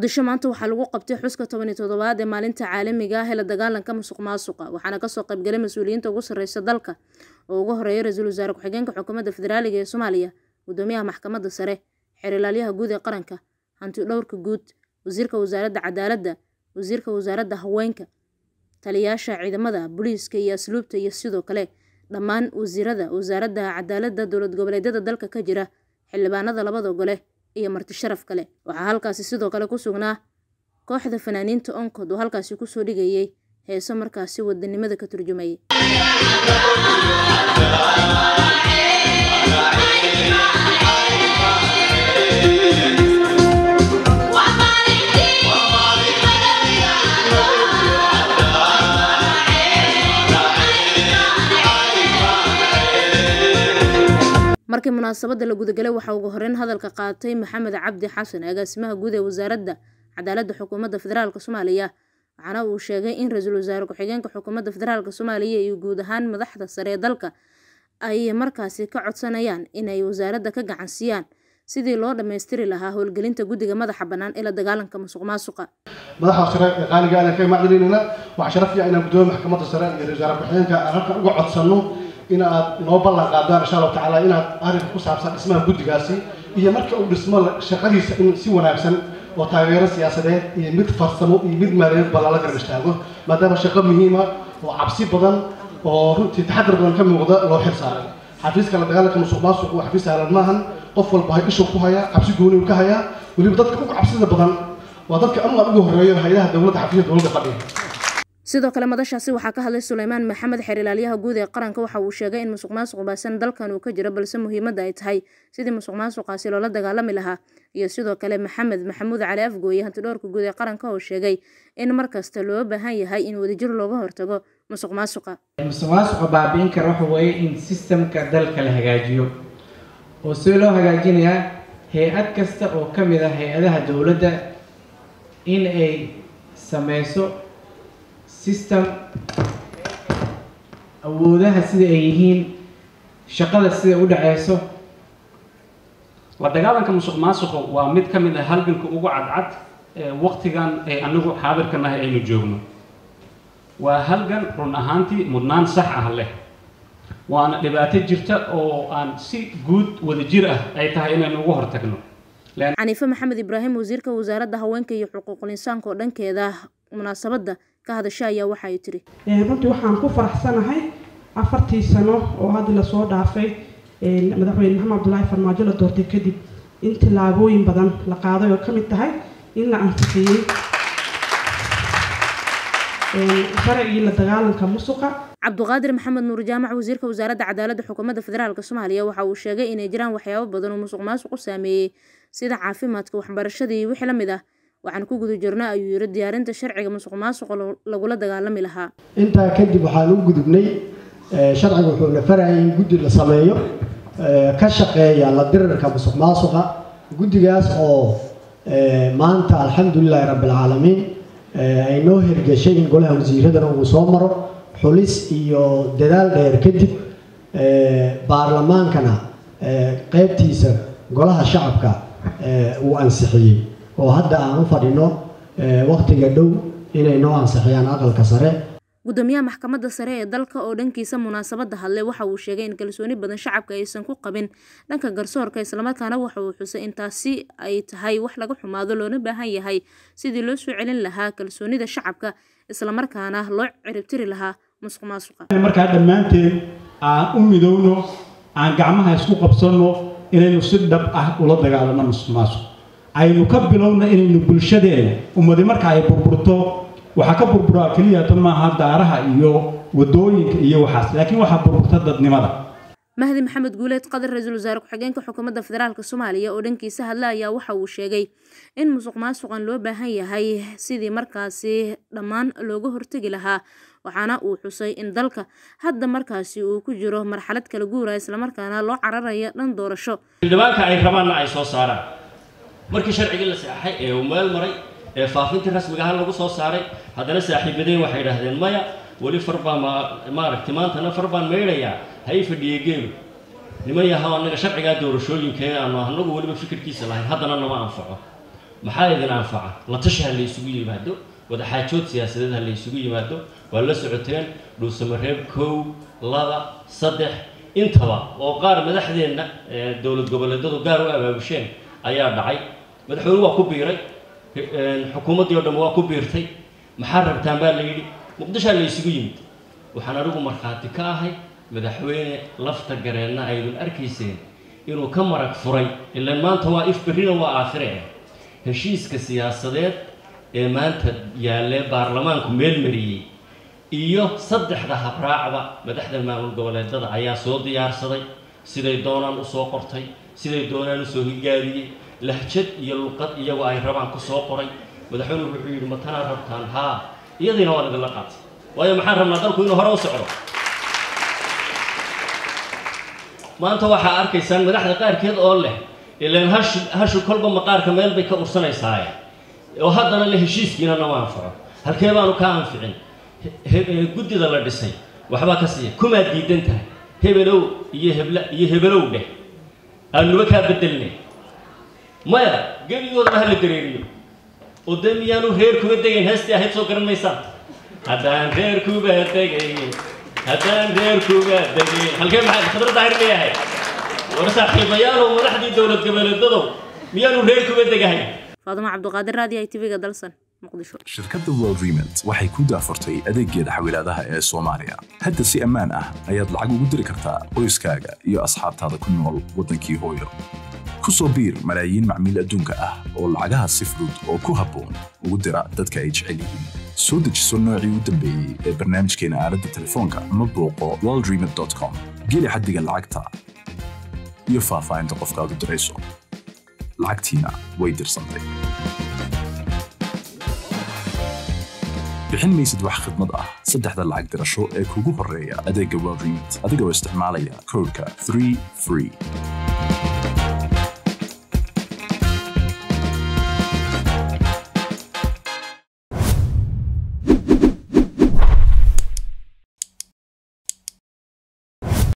muqdisho maanta waxaa lagu qabtay xuska toban iyo toddobaad ee maalinta caalamiga ah ee la dagaalanka musuq maasuqa waxaana kasoo qaybgalay mas-uuliyiinta ugu sarreysa dalka oo ugu horeeya ra-iisul wasaare ku-xigeenka xukuumadda federaaliga ee soomaaliya gudoomiyaha maxkamadda sare xeerilaalyaha guud ee qaranka hanti dhowrka guud wasiirka wasaaradda cadaaladda wasiirka wasaaradda haweenka taliyayaasha ciidamada booliiska iyo asluubta iyo sidoo kale dhammaan wasiirada wasaaradda cadaaladda dowlad goboleedyada dalka ka jira xildhibaanada labada gole iyo marti sharaf kale waxaa halkaasi sidoo kale ku sugnaa kooxda fanaaniinta onkod oo halkaasi kusoo dhigayay heeso markaasi wadanimada ka turjumayay markii munaasabadda la gudagalay waxaa ugu horeyn hadalka qaatay maxamed cabdi xasan agaasimaha guud ee wasaaradda cadaaladda xukuumadda federaalk soomaaliya waxaana uu sheegay in ra-iisul wasaare ku-xigeenka xukuumadda federaalk soomaaliya iyo guud ahaan madaxda sare ee dalka ay markaasi ka codsanayaan inay wasaaradda ka gacansiiyaan sidii loo dhammaystiri lahaa howlgelinta guddiga madaxa bannaan ee la dagaalanka musuq maasuqa madaxda sare ee qaaliga aan ka macdinaynaa waxaa sharaf fiican inaan gudoomiye maxkamadda sare iyo ra-isul wasaare ku-xigeenka aan halka uga codsanno in aad noo ballan qaadaan insha allahu tacaala inaad arrinka ku saabsan dhismaha guddigaasi iyo marka uu dhismo shaqadiisa in si wanaagsan oo taageero siyaasadeed iyo mid farsamo iyo mid maaliyadeed ba lala garab istaago maadaama shaqo muhiima oo cabsi badan oo runtii taxadar badan ka muuqda loo xil saaray xafiiska la dagaalanka musuq maasuq waa xafiis saalan maahan qof walba hay ishu ku hayaa cabsi gooni uu ka hayaa weliba dadka ugu cabsida badan waa dadka anugaan ugu horreeyo hay-adaha dowladda xafiisyada dowladda fadhiya sidoo kale madashaasi waxaa ka hadlay suleymaan maxamed xeerilaalyaha guud ee qaranka waxa uu sheegay in musuq maasuq baasan dalkan uu ka jiro balse muhiimadda ay tahay sidii musuq maasuqaasi loola dagaalami lahaa iyo sidoo kale maxamed maxamuud cali afgooye hantidhowrka guud ee qaranka oo sheegay in mar kasta loo baahan yahay in wadajir looga hortago musuq maasuqa musuq maasuqa baabi'in kara waxa weeye in sistamka dalka la hagaajiyo oo si loo hagaajinayaa hay-ad kasta oo ka mid ah hay-adaha dowladda in ay sameyso system awoodaha sida ay yihiin shaqada sida u dhaceyso la dagaalanka musuq maasuqa waa mid ka mid ah halganka ugu cadcad ee waqtigan ay anigu xaadirka nahay aynu joogno waa halgan run ahaantii mudnaan sax ah leh waana dhibaato jirta oo aan si guud wada jir ah ay tahay inaynu ugu hortagno xaniife maxamed ibraahim wasiirka wasaaradda haweenka iyo xuquuqul insaanka oo dhankeeda munaasabadda ka hadasha ayaa waxa ay tiri runtii waxaan ku faraxsanahay afartii sano oo hadda lasoo dhaafay madaxweyne maxamed abdullaahi farmaajo la doortay kadib in tillaabooyin badan la qaaday oo ka mid tahay in la ansixiyey sharcigii la dagaalanka musuqa cabduqaadir maxamed nuur jaamac wasiirka wasaaradda cadaaladda xukuumadda federaalk soomaaliya waxa uu sheegay inay jiraan waxyaabo badan oo musuq maasuq u saameeyey sida caafimaadka waxbarashada iyo wixii la mid ah waxaan ku guda jirnaa ayuu yiri diyaarinta sharciga musuq maasuqa lagula dagaalami lahaa intaa kadib waxaan u gudubnay sharciga wuxuuna farayay in guddi la sameeyo ka shaqeeya la dirirka musuq maasuqa guddigaas oo maanta alxamdulilaahi rabbilcaalamiin ay noo hirgeshay in golaha wasiiradana uu soo maro xulis iyo dadaal dheer kadib baarlamaankana qeybtiisa golaha shacabka uu ansixiyey oo hadda aan u fadhino waqtiga dhow inay noo ansixiyaan aqalka sare gudoomiyaha maxkamadda sare ee dalka oo dhankiisa munaasabadda hadlay waxa uu sheegay in kalsooni badan shacabka aysan ku qabin dhanka garsoorka islamarkaana waxa uu xusay in taasi ay tahay wax laga xumaado loona baahan yahay sidii loo soo celin lahaa kalsoonida shacabka islamarkaana loo ciribtiri lahaa musuq maasuqa markaa dhammaanteen aan u midowno aan gacmaha isku qabsanno inaynu si dhab ah ula dagaalano musuq maasuq aynu ka bilowna inaynu bulshadeena ummadi marka ay burburto waxaa ka burburaa keliya tan maaha daaraha iyo wadooyinka iyo waxaas laakiin waxaa burburta dadnimada mahdi maxamed guuleed qadar ra-iisul wasaare ku-xigeenka xukuumadda federaalk soomaaliya oo dhankiisa hadla ayaa waxa uu sheegay in musuq maasuqan loo baahan yahay sidii markaasi dhammaan looga hortegi lahaa waxaana uu xusay in dalka hadda markaasi uu ku jiro marxalad kala guura islamarkaana loo cararaya dhan doorasho xildhibaanka ay rabaanna ay soo saaraan markii sharcigii la saxaxay ee uu meel maray ee faafintii rasmiga ahaan lagu soo saaray haddana saaxiibadeen waxay idhaahdeen maya weli far baa ma maaragtay maantana far baan meydhayaa ha ii fadhiye geelu niman yahaw annaga sharcigaa doorashooyinka aanu anagu weliba fikirkiisa lahayn haddana nama anfaco maxaa idin anfaca la tashi ha la isugu yimaado wadaxaajood siyaasadeed ha la isugu yimaado waa la socoteen dhuusamareeb kow laba saddex intaba oo qaar madaxdeenna dowlad goboleedyadu gaar u abaabusheen ayaa dhacay madaxweyne waa ku biiray xukuumaddii o dhan waa ku biirtay maxaa rabtaan baa la yidhi muqdishaa la isugu yimid waxaan anigu markhaati ka ahay madaxweyne lafta gareenna aydun arkayseen inuu ka marag furay ilaan maanta waa if berrina waa aakhire ah heshiiska siyaasadeed ee maanta yaallee baarlamaanku meel mariyey iyo saddexda habraacba madaxda maamul goboleedada ayaa soo diyaarsaday siday doonaan usoo qortay siday doonaan usoo higaadiyey lahjad iyo luqad iyagoo ay rabaan ku soo qoray madaxweynuhu wuxuu yidhi ma tanaa rabtaan haa iyadiina waan idinla qaatay waayo maxaan rabnaa dalku inuu hore u socdo maanta waxaa arkaysaan madaxda qaarkeed oo leh ilaan hashu hashu kolba maqaarka meel bay ka ursanaysaayeen oo haddana le heshiiskiina nama anfaco halkee baanu ka anficin guddida la dhisay waxbaa ka siiya kumaad diidan tahay hebelow iyo hebla iyo hebelow dheh aanuba kaa bedelnay maya gebigoodaba hala dareeriyo oo dee miyaanu reer kuba degayn heestii ahayd soo garan maysaan haddaan reer kuba degayn haddaan reer kuba degayn halkee maxaa khadra daahir leeyahay war saaxiibayaalow madaxdii dowlad goboleedadow miyaanu reer kuba degahay faaduma cabduqaadir raadiyo i tv-ga dalsan muqdisho shirkadda world remit waxay ku daafurtay adeeggeeda xawilaadaha ee soomaaliya hadda si ammaan ah ayaad lacag ugu diri kartaa qoyskaaga iyo asxaabtaada ku nool waddankii hooyo ku soo biir malaayiin macmiil adduunka ah oo lacagaha si fudud oo ku habboon ugu dira dadka ay jecel yihiin soo dejiso noocii u dambeeyey ee barnaamijkeena aaladda telefoonka ama booqo worldremit.com geli xaddiga lacagta iyo faahfaahinta qofkaad u dirayso lacagtiina way dirsantay bixin maysid wax khidmad ah saddexda lacag dirasho ee kugu horreeya adeegga world remit adigoo isticmaalaya koodhka 3 free